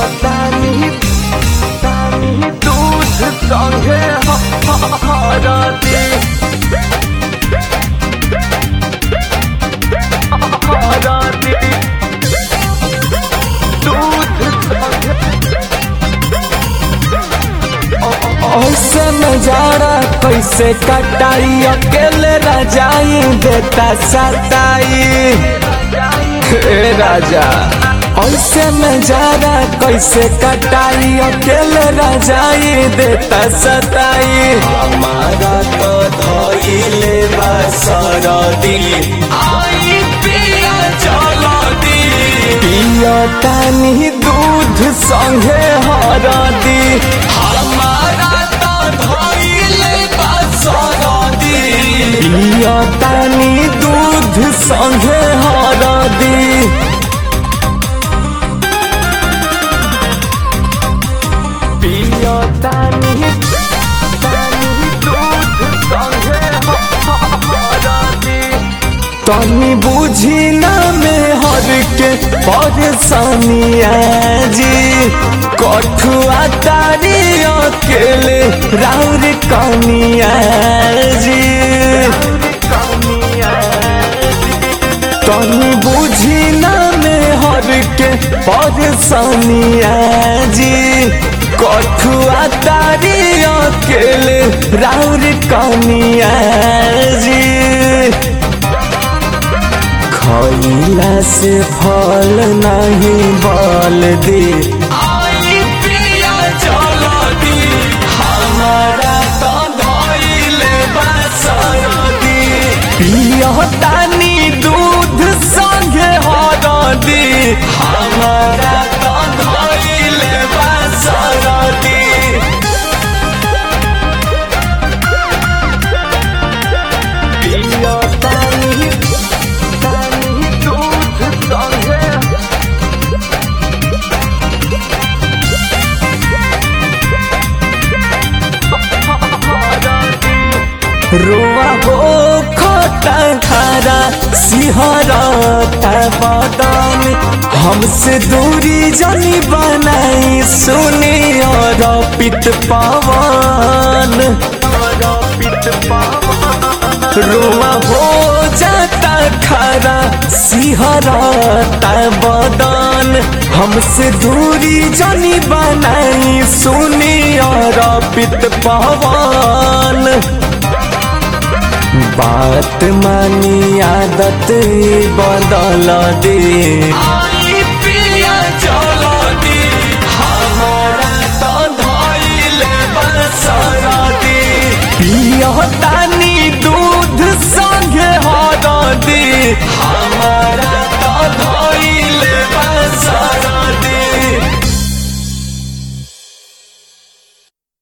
तानी तानी दूध संगे हरदी हरदी दूध संगे ऐसे नजारा कैसे कटाई अकेले राजाई देता सताई हे राजा ऐसे नजारा कैसे कटाई अकेले राजाई देता सताई हमारा तो धोइले बसरदी आई पिया चलदी पिया तानी दूध संगे हरदी हमारा तो धोइले बसरदी पिया तानी दूध संगे हरदी पिया तानी तानी दूध संगे हरदी तनी बुझी ना में हर के परेशानिया जी कठुआ तारी अकेले राउर कनिया जी तनी बुझी ना में हर के परेशानिया जी कठुआ तारी अकेले राउर कनिया जी खैला से फल नहीं बल दे आई प्रिया जलदी हमारा तो धइले बसरदी पिया तानी दूध संगे हरदी हमारा तो धइले बसरदी पिया तानी तानी दूध संगे रुआ हो खोटा खारा सिहरता बदन हमसे दूरी जनी बनाई सुनी और पित पवन रुआ हो जाता खारा सिहरता बदन हमसे दूरी जनी बनाई सुनी और पित पवन बात मानी आदत बदल दे